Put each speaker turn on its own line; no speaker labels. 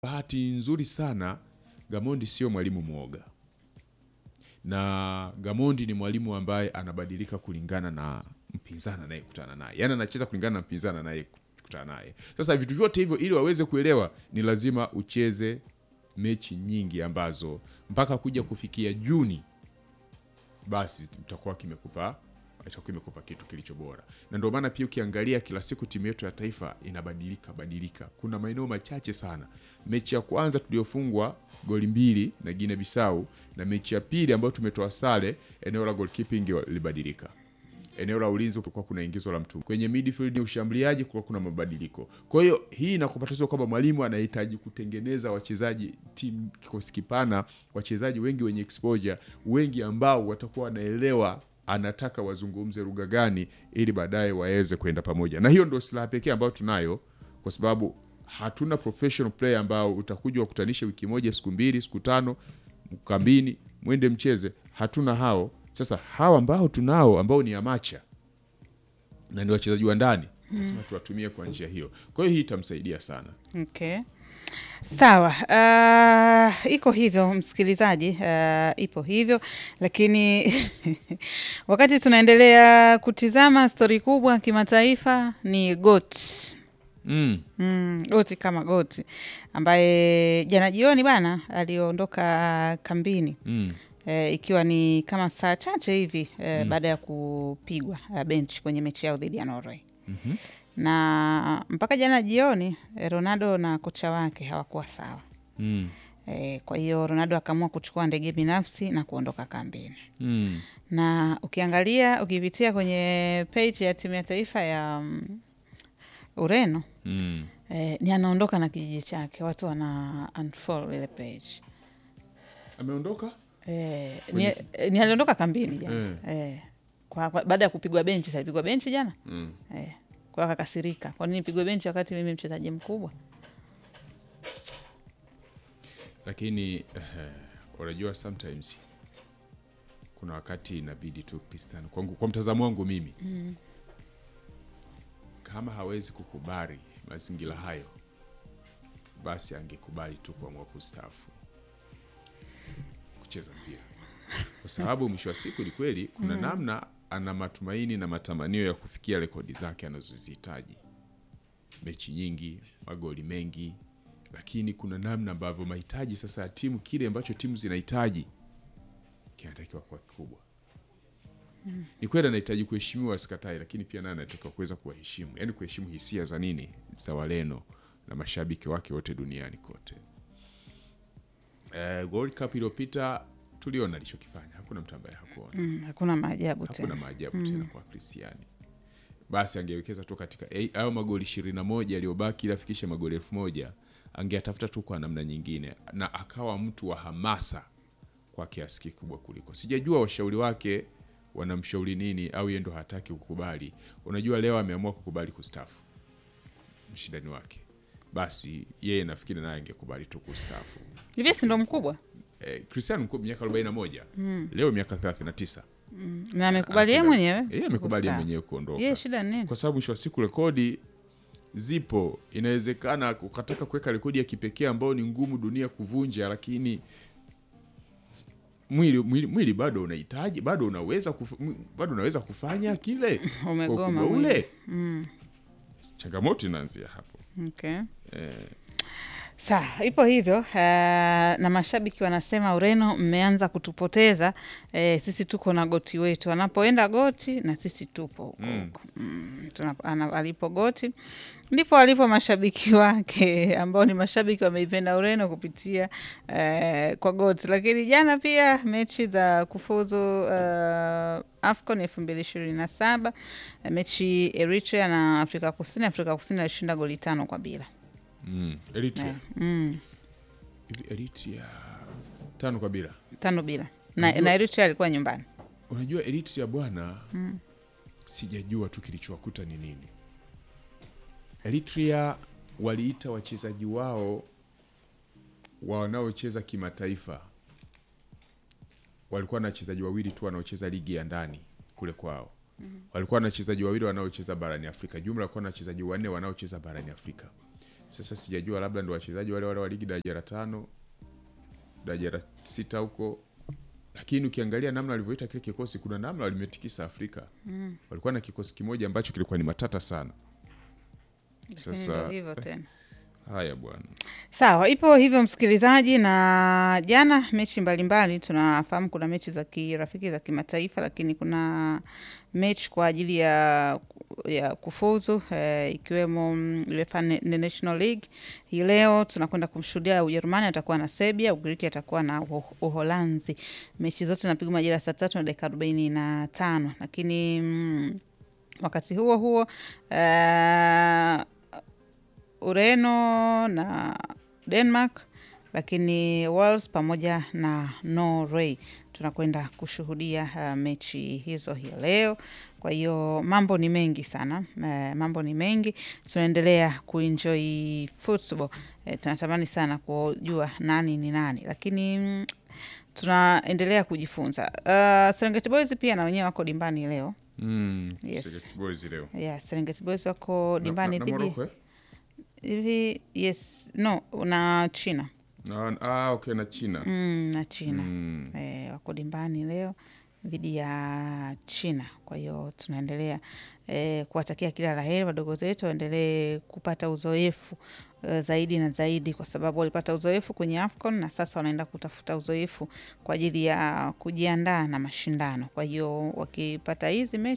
bahati nzuri sana Gamondi sio mwalimu mwoga, na Gamondi ni mwalimu ambaye anabadilika kulingana na mpinzani anayekutana naye, yaani anacheza kulingana na mpinzani anayekutana naye. Sasa vitu vyote hivyo, ili waweze kuelewa, ni lazima ucheze mechi nyingi ambazo mpaka kuja kufikia Juni basi itakuwa kimekupa itakuwa imekupa kitu kilicho bora, na ndio maana pia ukiangalia kila siku timu yetu ya taifa inabadilika badilika. Kuna maeneo machache sana. Mechi ya kwanza tuliyofungwa goli mbili na Guinea Bissau, na mechi ya pili ambayo tumetoa sare, eneo la goalkeeping libadilika eneo la ulinzi kulikuwa kuna ingizo la mtu kwenye midfield, ushambuliaji kulikuwa kuna mabadiliko. Kwa hiyo hii inakupa tatizo kwamba mwalimu anahitaji kutengeneza wachezaji, timu kikosi kipana, wachezaji wengi wenye exposure, wengi ambao watakuwa wanaelewa anataka wazungumze lugha gani, ili baadaye waweze kwenda pamoja, na hiyo ndio silaha pekee ambayo tunayo, kwa sababu hatuna professional player ambao utakuja wakutanishe wiki moja, siku mbili, siku tano kambini, mwende mcheze. Hatuna hao. Sasa hawa ambao tunao ambao ni amacha na ni wachezaji wa ndani lazima tuwatumie kwa njia hiyo. Kwa hiyo hii itamsaidia sana.
Okay. Sawa. Uh, iko hivyo msikilizaji, uh, ipo hivyo lakini wakati tunaendelea kutizama stori kubwa kimataifa ni GOAT.
Mm.
Mm, goti kama goti ambaye jana jioni bana aliondoka kambini
Mm.
e, ikiwa ni kama saa chache hivi e, baada ya kupigwa uh, bench kwenye mechi yao dhidi ya Norway
Mhm.
na mpaka jana jioni eh, Ronaldo na kocha wake hawakuwa sawa
Mm.
e, kwa hiyo Ronaldo akaamua kuchukua ndege binafsi na kuondoka kambini
Mm.
na ukiangalia ukipitia kwenye page ya timu ya taifa ya mm, Ureno
Mm.
eh, ni anaondoka na kijiji chake, watu wana unfollow ile page
Ameondoka?
eh, ni, eh, ni aliondoka kambini jana eh. kwa, kwa, baada ya kupigwa benchi. Salipigwa benchi jana
Mm.
eh, kwa akakasirika, kwa nini nipigwe benchi wakati mimi mchezaji mkubwa?
Lakini eh, unajua sometimes kuna wakati inabidi tu Cristiano, kwa, kwa mtazamo wangu mimi kama hawezi kukubali mazingira hayo, basi angekubali tu kuamua kustaafu kucheza mpira, kwa sababu mwisho wa siku ni kweli kuna namna ana matumaini na matamanio ya kufikia rekodi zake anazozihitaji, mechi nyingi, magoli mengi, lakini kuna namna ambavyo mahitaji sasa ya timu, kile ambacho timu zinahitaji kinatakiwa kuwa kikubwa. Ni kweli anahitaji kuheshimiwa, sikatai, lakini pia naye anatakiwa kuweza kuwaheshimu, yaani kuheshimu hisia za nini, za Waleno na mashabiki wake wote duniani kote. Eh, World Cup iliyopita tuliona alichokifanya, hakuna mtu ambaye hakuona
Mm, hakuna maajabu
hakuna
tena.
maajabu tena kwa Kristiani. Basi angewekeza tu katika eh, hayo magoli ishirini na moja yaliyobaki ili afikishe magoli elfu moja angeyatafuta tu kwa namna nyingine, na akawa mtu wa hamasa kwa kiasi kikubwa kuliko. Sijajua washauri wake wanamshauri nini, au yeye ndo hataki kukubali. Unajua, leo ameamua kukubali kustafu mshindani wake, basi yeye nafikiri naye angekubali tu kustafu.
Hivi si ndo mkubwa
Eh, Cristiano mkubwa miaka 41 leo miaka 39
na amekubali yeye
Hakuna-
mwenyewe,
yeye amekubali yeye
kustaafu.
mwenyewe kuondoka
Yeye shida ni nini?
kwa sababu mwisho wa siku rekodi zipo. Inawezekana ukataka kuweka rekodi ya kipekee ambayo ni ngumu dunia kuvunja, lakini mwili, mwili, mwili bado unahitaji, bado unaweza kuf, bado unaweza kufanya kile kwa
Umegoma
ukubwa
mwili.
ule. Changamoto inaanzia hapo.
Okay.
Eh,
Sawa, ipo hivyo uh, na mashabiki wanasema Ureno, mmeanza kutupoteza eh, sisi tuko na goti wetu, anapoenda goti na sisi tupo huko huko. Mm, tuna- ana- alipo goti ndipo alipo mashabiki wake ambao ni mashabiki wameipenda Ureno kupitia eh, kwa goti. Lakini jana pia mechi za kufuzu uh, AFCON elfu mbili ishirini na saba mechi Eritrea na Afrika Kusini. Afrika Kusini alishinda goli tano kwa bila
mm, Eritrea
mm.
hivi Eritrea tano kwa bila.
tano bila na,
Unajua-
na Eritrea alikuwa nyumbani.
Unajua Eritrea bwana, sijajua tu kilichowakuta ni nini. Eritrea waliita wachezaji wao wanaocheza kimataifa, walikuwa na wachezaji wawili tu wanaocheza ligi ya ndani kule kwao. Walikuwa na wachezaji wawili wanaocheza barani Afrika, jumla walikuwa na wachezaji wanne wanaocheza barani Afrika. Sasa sijajua labda ndo wachezaji wale wale wa ligi daraja la tano daraja la sita huko, lakini ukiangalia namna walivyoita kile kikosi, kuna namna walimetikisa Afrika. Walikuwa na kikosi kimoja ambacho kilikuwa ni matata sana.
Lakini
Sasa
ndio hivyo tena.
haya bwana,
Sawa, ipo hivyo msikilizaji, na jana mechi mbalimbali tunafahamu, kuna mechi za kirafiki za kimataifa, lakini kuna mechi kwa ajili ya, ya kufuzu eh, ikiwemo mm, UEFA Na- Na- National League. Hii leo tunakwenda kumshuhudia Ujerumani atakuwa na Serbia, Ugiriki atakuwa na Uho- Uholanzi. Mechi zote napigwa majira ya saa tatu na dakika arobaini na tano lakini mm, wakati huo huo eh, Ureno na Denmark, lakini Wales pamoja na Norway tunakwenda kushuhudia uh, mechi hizo hii leo. Kwa hiyo mambo ni mengi sana, eh, mambo ni mengi, tunaendelea kuenjoy football. Eh, tunatamani sana kujua nani ni nani, lakini mm, tunaendelea kujifunza. Uh, Serengeti Boys pia na wenyewe wako dimbani leo.
mm,
Yes.
Serengeti Boys leo
Yeah, Serengeti Boys wako
Na-
dimbani
na, na
dhidi
Morocco, eh?
hivi yes no na China
Na- ah, okay, na China
mm, na China
Mm.
eh, wako dimbani leo dhidi ya China. Kwa hiyo tunaendelea eh, kuwatakia kila la heri wadogo zetu, waendelee kupata uzoefu eh, zaidi na zaidi, kwa sababu walipata uzoefu kwenye AFCON na sasa wanaenda kutafuta uzoefu kwa ajili ya kujiandaa na mashindano. Kwa hiyo wakipata hizi mechi